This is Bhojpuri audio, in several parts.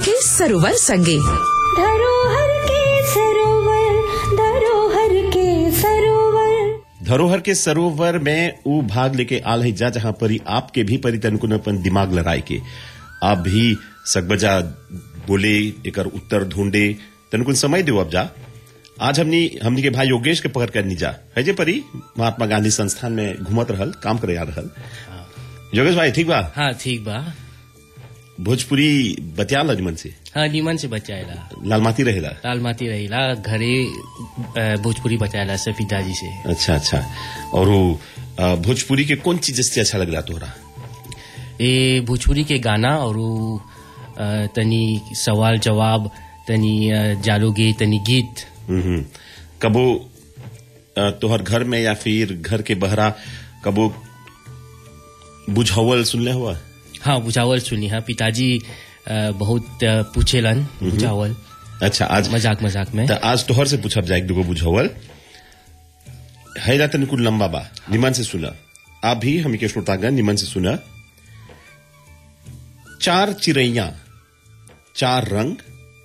के सरोवर संगे धरोहर के सरोवर धरोहर के सरोवर धरोहर के सरोवर में ऊ भाग लेके आल है जा जहां परी आपके भी परी तनकुन अपन दिमाग लड़ाए के आप भी सकबजा बोले एकर उत्तर ढूंढे तनकुन समय दो अब जा आज हमनी हमनी के भाई योगेश के पकड़ कर जा है जे परी महात्मा गांधी संस्थान में घूमत रहल काम करे आ रहल योगेश भाई ठीक बा हाँ ठीक बा भोजपुरी बतिया लजमन से हाँ नीमन से बचाएला लालमाती रहेला लाल माती रहीला घरे अ, भोजपुरी बचाएला से पिताजी से अच्छा अच्छा और वो अ, भोजपुरी के कौन चीज से अच्छा लगला तोहरा ए भोजपुरी के गाना और उ, अ, तनी सवाल जवाब तनी अ, जालोगे तनी गीत हम्म कबो अ, तोहर घर में या फिर घर के बहरा कबो बुझावल सुनले हुआ हाँ बुझावल सुनी हाँ पिताजी अ, बहुत अ, पूछेलन बुझावल अच्छा आज मजाक मजाक में त आज तोहर से पूछब जाए दुगो बुझावल है ना तनिक लंबा बा निमन से सुना आप भी हम के श्रोतागण निमन से सुना चार चिड़ैया चार रंग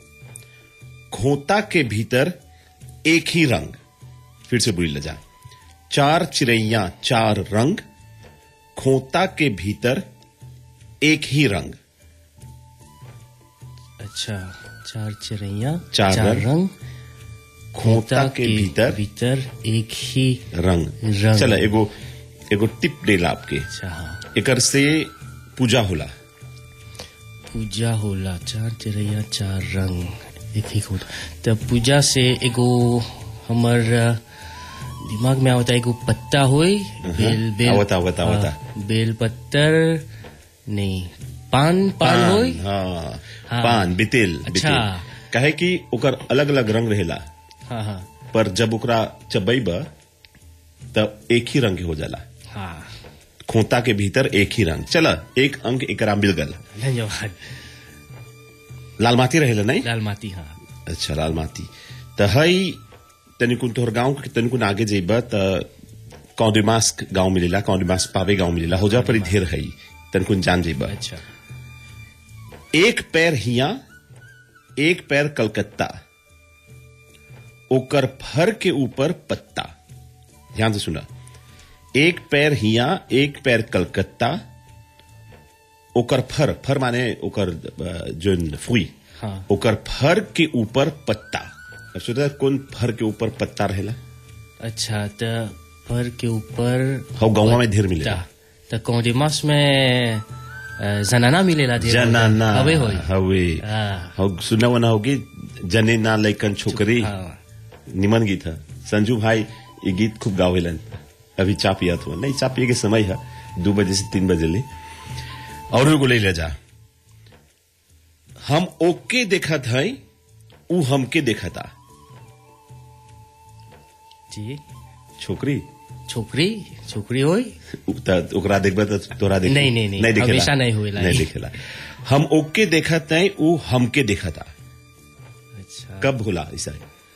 खोता के भीतर एक ही रंग फिर से बुरी लजा चार चिड़ैया चार रंग खोता के भीतर एक ही रंग अच्छा चार चिड़ैया चार रंग, रंग खोता के भीतर भीतर एक ही रंग रंग। चला एगो एगो टिप देला आपके अच्छा हाँ एकर से पूजा होला पूजा होला चार चिड़ैया चार रंग एक ही होता तब पूजा से एगो हमर अ, दिमाग में आवता एगो पत्ता होई बेल बेल आवता, आवता, हाँ, आवता। बेल पत्तर नहीं पान पान होई हाँ, हाँ। पान बितेल अच्छा। बितेल कहे कि ओकर अलग अलग रंग रहेला हाँ हाँ पर जब ओकरा चबैब तब एक ही रंग के हो जाला हाँ खोता के भीतर एक ही रंग चला एक अंक एकरा मिल गल धन्यवाद लाल माटी रहेला नहीं लाल माटी हाँ अच्छा लाल माटी त हई तनिकुन तोहर गांव के तनिकुन आगे जेब त कौडिमास्क गांव मिलेला कौडिमास्क पावे गांव मिलेला हो जा पर ढेर हई तनिकुन जान जेब अच्छा एक पैर हिया एक पैर कलकत्ता ओकर फर के ऊपर पत्ता ध्यान से सुना एक पैर हिया एक पैर कलकत्ता ओकर फर फर माने ओकर अ, जोन फुई हाँ ओकर फर के ऊपर पत्ता अब सोचा कौन फर के ऊपर पत्ता रहेला अच्छा त फर के ऊपर हो गाँव में ढेर मिलेला त कौडिमास में अ, जनाना मिलेला ढेर जनाना हवे होई हवे हाँ हो सुना वना होगी जने ना लैकन छोकरी हाँ निमन गीत है संजू भाई ये गीत खूब गावेलन अभी चा पियत हुआ नहीं चा पिए के समय है दो बजे से तीन बजे ले और एगो ले ले जा हम ओके देखत है ऊ हमके देखता जी छोकरी छोकरी छोकरी होई उ- त ओकरा देखबा त तोरा देख नहीं, नहीं, नहीं, दिखेला हमेशा नहीं होएला नहीं ई। दिखेला हम ओके देखत है ऊ हमके देखता अच्छा कब होला ऐसा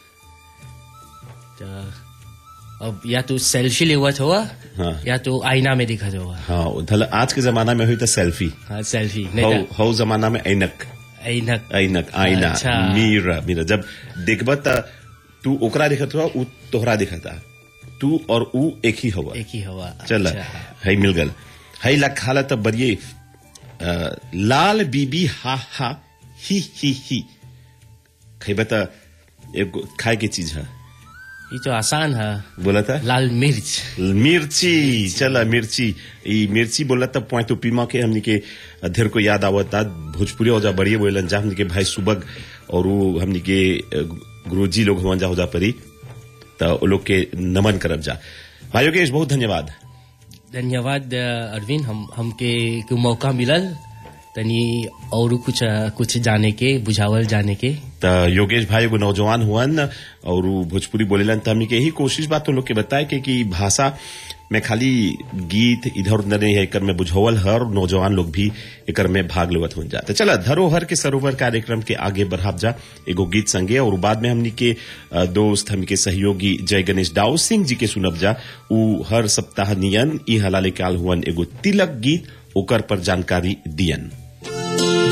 त अब या तो सेल्फी लेवत हुआ हाँ। या तो आईना में दिखत हुआ हाँ धल आज के जमाना में हुई तो सेल्फी हाँ सेल्फी हौ नहीं हौ जमाना में ऐनक तो ऐनक ऐनक आईना अच्छा। मीरा मीरा जब देखब त तू ओकरा देखत हुआ ऊ तोहरा देखता तू और ऊ एक ही हवा एक ही हवा चल अच्छा। है मिल गल है ला खाला तब बरिए अ, लाल बीबी हा हा ही ही ही खैबा त एगो खाए के चीज है ये तो आसान है बोला था लाल मिर्च मिर्ची चला मिर्ची ई मिर्ची बोला तब पॉइंट तो पीमा के हमनी के अधेर को याद आवता भोजपुरी हो जा बढ़िया बोलन जा हमनी के भाई सुबग और वो हमनी के अ, गुरुजी लोग हुआ जा हो जा परी तो वो लोग के नमन करब जा भाई योगेश बहुत धन्यवाद धन्यवाद अ, अरविंद हम हमके के मौका मिलल तनी और कुछ अ, कुछ जाने के बुझावल जाने के त योगेश भाई एगो नौजवान हुअन और उ भोजपुरी बोलेलन त हमनी के यही कोशिश बात तो लोग के बताए के कि भाषा में खाली गीत इधर उधर नहीं है एकर में बुझावल हर नौजवान लोग भी एकर में भाग लेवत हो जाते चला धरोहर के सरोवर कार्यक्रम के आगे बढ़ाब जा एगो गीत संगे और बाद में हमनी के अ, दोस्त हमनी के सहयोगी जय गणेश दाऊ सिंह जी के सुनब जा उ हर सप्ताह नियन ई हलाले काल हुअन एगो तिलक गीत ओकर पर जानकारी दियन